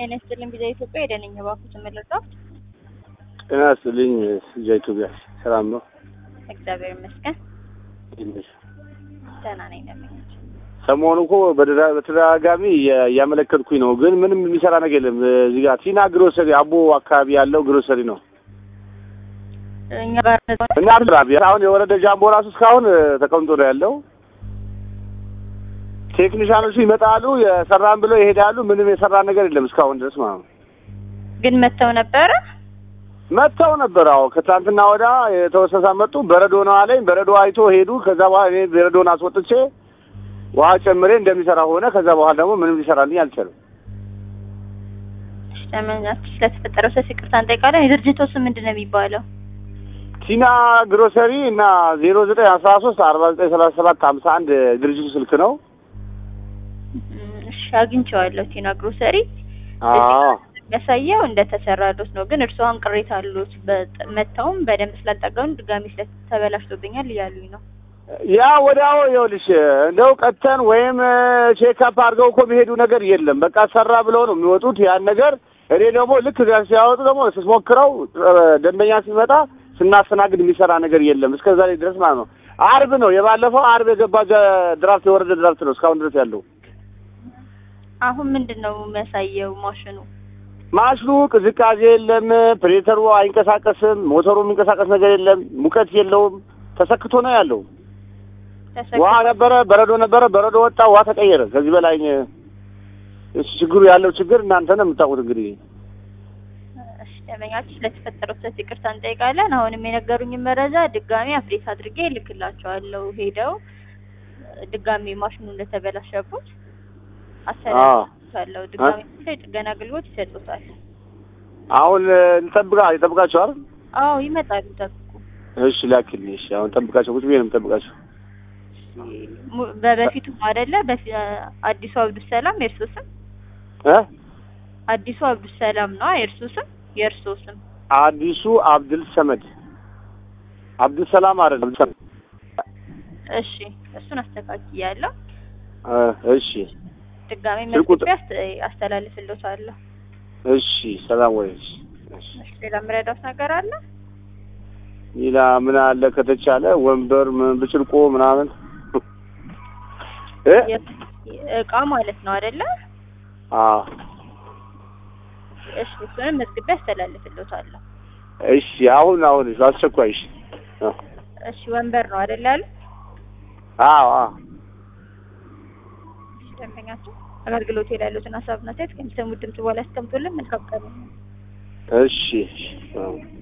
ጤና ይስጥልኝ ቪዛ ኢትዮጵያ የደነኝ ባኩ ተመለጣ ጤና ይስጥልኝ ቪዛ ኢትዮጵያ ሰላም ነው? እግዚአብሔር ይመስገን ትንሽ ደህና ነኝ። ደመኞች ሰሞኑ እኮ በተደጋ- በተደጋጋሚ እያ- እያመለከትኩኝ ነው፣ ግን ምንም የሚሰራ ነገር የለም። እዚህ ጋር ቲና ግሮሰሪ አቦ አካባቢ ያለው ግሮሰሪ ነው እኛ ጋር እና አሁን የወረደ ጃምቦ ራሱ እስካሁን እ፣ ተቀምጦ ነው ያለው። ቴክኒሻኖቹ ይመጣሉ የሰራን ብለው ይሄዳሉ። ምንም የሰራ ነገር የለም እስካሁን ድረስ ማለት ነው። ግን መተው ነበረ። መጥተው ነበር። አዎ ከትናንትና ወዳ የተወሰሳ መጡ። በረዶ ነው አለኝ። በረዶ አይቶ ሄዱ። ከዛ በኋላ እኔ በረዶን አስወጥቼ ውሃ ጨምሬ እንደሚሰራ ሆነ። ከዛ በኋላ ደግሞ ምንም ሊሰራልኝ አልቻለም። ደመኛች ስለተፈጠረው ሰፊ ይቅርታ እንጠይቃለን። የድርጅቱ ስም ምንድን ነው የሚባለው? ቲና ግሮሰሪ እና ዜሮ ዘጠኝ አስራ ሶስት አርባ ዘጠኝ ሰላሳ ሰባት ሀምሳ አንድ ድርጅቱ ስልክ ነው። እም፣ እሺ አግኝቼዋለሁ። ቲና ግሮሰሪ አዎ የሚያሳየው እንደተሰራሉት ነው። ግን እርስዎን ቅሬታ አሉት። በጥ- መተውም በደንብ ስላልጠገኑ ድጋሚ ስለተበላሽቶብኛል እያሉኝ ነው። ያ ወዲያው ይኸውልሽ እንደው ቀተን ወይም ቼክአፕ አድርገው እኮ የሚሄዱ ነገር የለም። በቃ ሰራ ብለው ነው የሚወጡት ያን ነገር። እኔ ደግሞ ልክ እዚያ ሲያወጡ ደግሞ ስሞክረው እ፣ ደንበኛ ሲመጣ ስናስተናግድ የሚሰራ ነገር የለም እስከ ዛሬ ድረስ ማለት ነው። አርብ ነው የባለፈው አርብ የገባ ጀ- ድራፍት የወረደ ድራፍት ነው እስካሁን ድረስ ያለው። አሁን ምንድን ነው የሚያሳየው ማሽኑ? ማሽኑ ቅዝቃዜ የለም፣ ፕሬተሩ አይንቀሳቀስም፣ ሞተሩ የሚንቀሳቀስ ነገር የለም፣ ሙቀት የለውም፣ ተሰክቶ ነው ያለው። ተሰክ- ውሃ ነበረ፣ በረዶ ነበረ፣ በረዶ ወጣ፣ ውሃ ተቀየረ። ከዚህ በላይ እኔ- እሱ ችግሩ ያለው ችግር እናንተ ነው የምታውቁት። እንግዲህ እሺ ደንበኛችን ስለተፈጠረው ስህተት ይቅርታ እንጠይቃለን። አሁንም የነገሩኝን መረጃ ድጋሚ አፕዴት አድርጌ እልክላቸዋለሁ። ሄደው ድጋሚ ማሽኑ እንደተበላሸቡት አስተላልፋለሁ። ድጋሚ የጥገና አገልግሎት ይሰጡታል። አሁን እንጠብቃ ይጠብቃቸዋል። አዎ ይመጣሉ። ጠብቁ። እሺ ላክልኝ። እሺ አሁን ጠብቃቸው፣ ቁጭ ብዬ ነው የምጠብቃቸው። ሙ- በበፊቱ አይደለ በፊ- አዲሱ አብዱል ሰላም የእርሶ ስም እ አዲሱ አብዱል ሰላም ነው የእርሶ ስም የእርሶ ስም አዲሱ አብድል ሰመድ አብዱል ሰላም አይደለም። አብዱል ሰመድ። እሺ እሱን አስተካክያለሁ። እ፣ እሺ ድጋሚ ስልክ ቁጥር- መዝግቤ አስተ- አስተላልፍልዎታለሁ። እሺ ሰላም ወይ። እሺ እሺ። እሺ ሌላ የምረዳዎት ነገር አለ? ሌላ ምን አለ ከተቻለ ወንበር ምን ብጭልቆ ምናምን እ የ- እቃ ማለት ነው አይደለ? አዎ እሺ እሱንም መዝግቤ አስተላልፍልዎታለሁ። እሺ አሁን አሁን እሺ አስቸኳይ እሺ አ- እሺ ወንበር ነው አይደለ ያሉ? አዎ አዎ እሺ ደንበኛችን አገልግሎት ላይ ያሉትን ሀሳብና አስተያየት ከሚሰሙት ድምጽ በኋላ ያስቀምጡልን። መልካም ቀን። እሺ እሺ አዎ